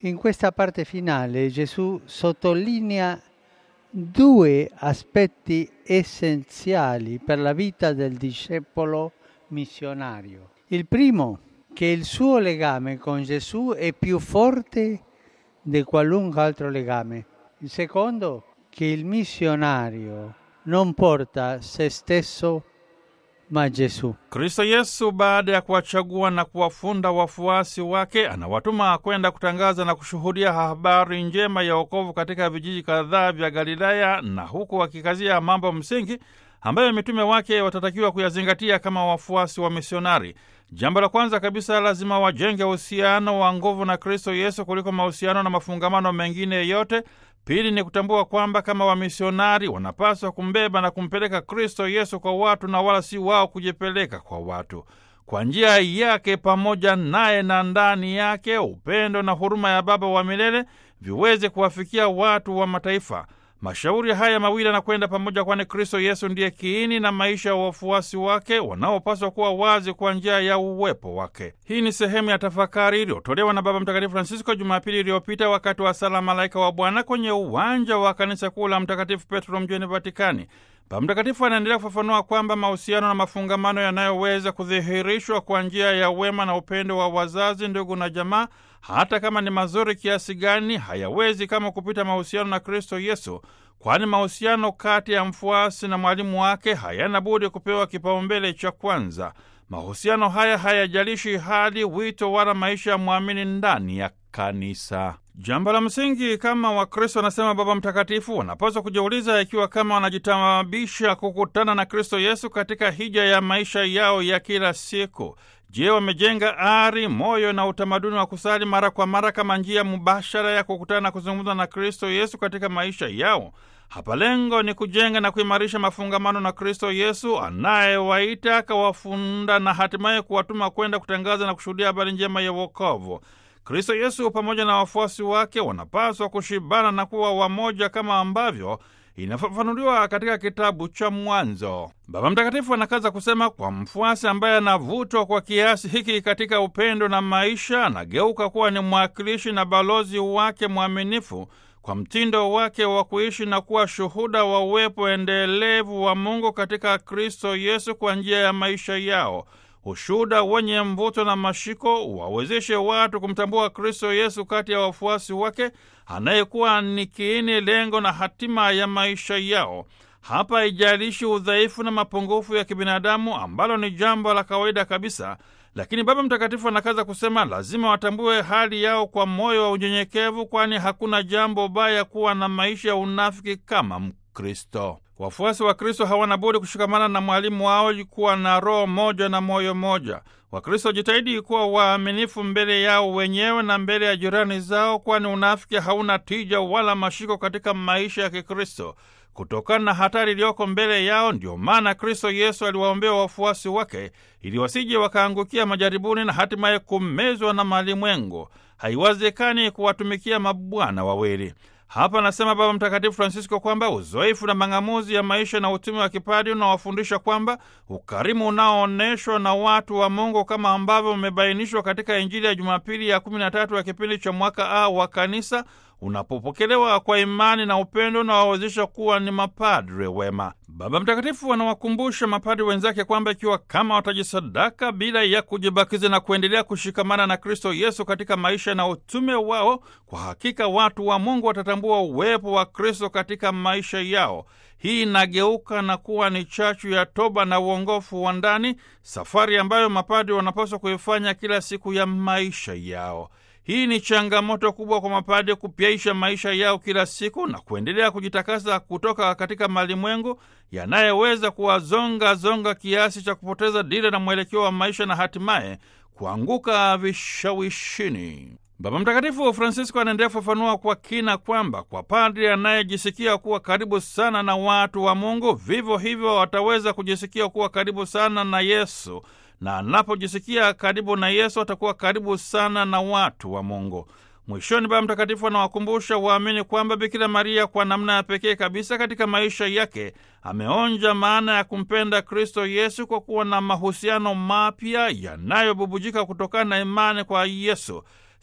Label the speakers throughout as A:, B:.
A: In questa parte finale Gesù sottolinea due aspetti essenziali per la vita del discepolo missionario. Il primo, che il suo legame con Gesù è più forte di qualunque altro legame. Il secondo, che il missionario non porta se stesso ma Gesù.
B: Kristo Yesu baada ya kuwachagua na kuwafunda wafuasi wake anawatuma kwenda kutangaza na kushuhudia habari njema ya wokovu katika vijiji kadhaa vya Galilaya, na huku wakikazia mambo msingi ambayo mitume wake watatakiwa kuyazingatia kama wafuasi wa misionari. Jambo la kwanza kabisa, lazima wajenge uhusiano wa nguvu na Kristo Yesu kuliko mahusiano na mafungamano mengine yote. Pili ni kutambua kwamba kama wamisionari wanapaswa kumbeba na kumpeleka Kristo Yesu kwa watu na wala si wao kujipeleka kwa watu. Kwa njia yake pamoja naye na ndani yake, upendo na huruma ya Baba wa milele viweze kuwafikia watu wa mataifa. Mashauri haya mawili yanakwenda pamoja, kwani Kristo Yesu ndiye kiini na maisha ya wafuasi wake wanaopaswa kuwa wazi kwa njia ya uwepo wake. Hii ni sehemu ya tafakari iliyotolewa na Baba Mtakatifu Francisco Jumapili iliyopita wakati wa sala Malaika wa Bwana kwenye uwanja wa kanisa kuu la Mtakatifu Petro mjini Vatikani. Baba Mtakatifu anaendelea kufafanua kwamba mahusiano na mafungamano yanayoweza kudhihirishwa kwa njia ya wema na upendo wa wazazi, ndugu na jamaa, hata kama ni mazuri kiasi gani, hayawezi kama kupita mahusiano na Kristo Yesu, kwani mahusiano kati ya mfuasi na mwalimu wake hayana budi kupewa kipaumbele cha kwanza. Mahusiano haya hayajalishi hali, wito wala maisha ya mwamini ndani ya kanisa. Jambo la msingi kama Wakristo, anasema Baba Mtakatifu, wanapaswa kujiuliza ikiwa kama wanajitabisha kukutana na Kristo Yesu katika hija ya maisha yao ya kila siku. Je, wamejenga ari, moyo na utamaduni wa kusali mara kwa mara kama njia mubashara ya kukutana na kuzungumza na Kristo Yesu katika maisha yao? Hapa lengo ni kujenga na kuimarisha mafungamano na Kristo Yesu anayewaita akawafunda na hatimaye kuwatuma kwenda kutangaza na kushuhudia habari njema ya wokovu. Kristo Yesu pamoja na wafuasi wake wanapaswa kushibana na kuwa wamoja kama ambavyo inafafanuliwa katika kitabu cha Mwanzo. Baba Mtakatifu anakaza kusema, kwa mfuasi ambaye anavutwa kwa kiasi hiki katika upendo na maisha, anageuka kuwa ni mwakilishi na balozi wake mwaminifu kwa mtindo wake wa kuishi na kuwa shuhuda wa uwepo endelevu wa Mungu katika Kristo Yesu kwa njia ya maisha yao. Ushuhuda wenye mvuto na mashiko wawezeshe watu kumtambua Kristo Yesu kati ya wafuasi wake, anayekuwa ni kiini, lengo na hatima ya maisha yao. Hapa haijalishi udhaifu na mapungufu ya kibinadamu, ambalo ni jambo la kawaida kabisa, lakini Baba Mtakatifu anakaza kusema lazima watambue hali yao kwa moyo wa unyenyekevu, kwani hakuna jambo baya kuwa na maisha ya unafiki kama Mkristo. Wafuasi wa Kristo hawana budi kushikamana na mwalimu wao, kuwa na roho moja na moyo moja. Wakristo jitahidi kuwa waaminifu mbele yao wenyewe na mbele ya jirani zao, kwani unafiki hauna tija wala mashiko katika maisha ya Kikristo. Kutokana na hatari iliyoko mbele yao, ndio maana Kristo Yesu aliwaombea wafuasi wake ili wasije wakaangukia majaribuni na hatimaye kumezwa na malimwengu. Haiwezekani kuwatumikia mabwana wawili. Hapa anasema Baba Mtakatifu Francisco kwamba uzoefu na mang'amuzi ya maisha na utumi wa kipadi unawafundisha kwamba ukarimu unaoonyeshwa na watu wa Mungu kama ambavyo umebainishwa katika Injili ya Jumapili ya kumi na tatu ya kipindi cha mwaka A wa Kanisa unapopokelewa kwa imani na upendo unawawezesha kuwa ni mapadre wema. Baba Mtakatifu anawakumbusha mapadre wenzake kwamba ikiwa kama watajisadaka bila ya kujibakiza na kuendelea kushikamana na Kristo Yesu katika maisha na utume wao, kwa hakika watu wa Mungu watatambua uwepo wa Kristo katika maisha yao. Hii inageuka na kuwa ni chachu ya toba na uongofu wa ndani, safari ambayo mapadre wanapaswa kuifanya kila siku ya maisha yao. Hii ni changamoto kubwa kwa mapadre kupyaisha maisha yao kila siku na kuendelea kujitakasa kutoka katika malimwengu yanayeweza kuwazonga zonga kiasi cha kupoteza dira na mwelekeo wa maisha na hatimaye kuanguka vishawishini. Baba Mtakatifu Francisco anaendelea kufafanua kwa kina kwamba kwa padri anayejisikia kuwa karibu sana na watu wa Mungu, vivyo hivyo wataweza kujisikia kuwa karibu sana na Yesu na anapojisikia karibu na Yesu atakuwa karibu sana na watu wa Mungu. Mwishoni, Baba Mtakatifu anawakumbusha waamini kwamba Bikira Maria kwa namna ya pekee kabisa katika maisha yake ameonja maana ya kumpenda Kristo Yesu kwa kuwa na mahusiano mapya yanayobubujika kutokana na imani kwa Yesu.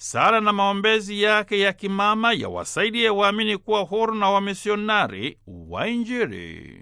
B: sala na maombezi yake ya kimama yawasaidie waamini kuwa huru na wamisionari wa Injili.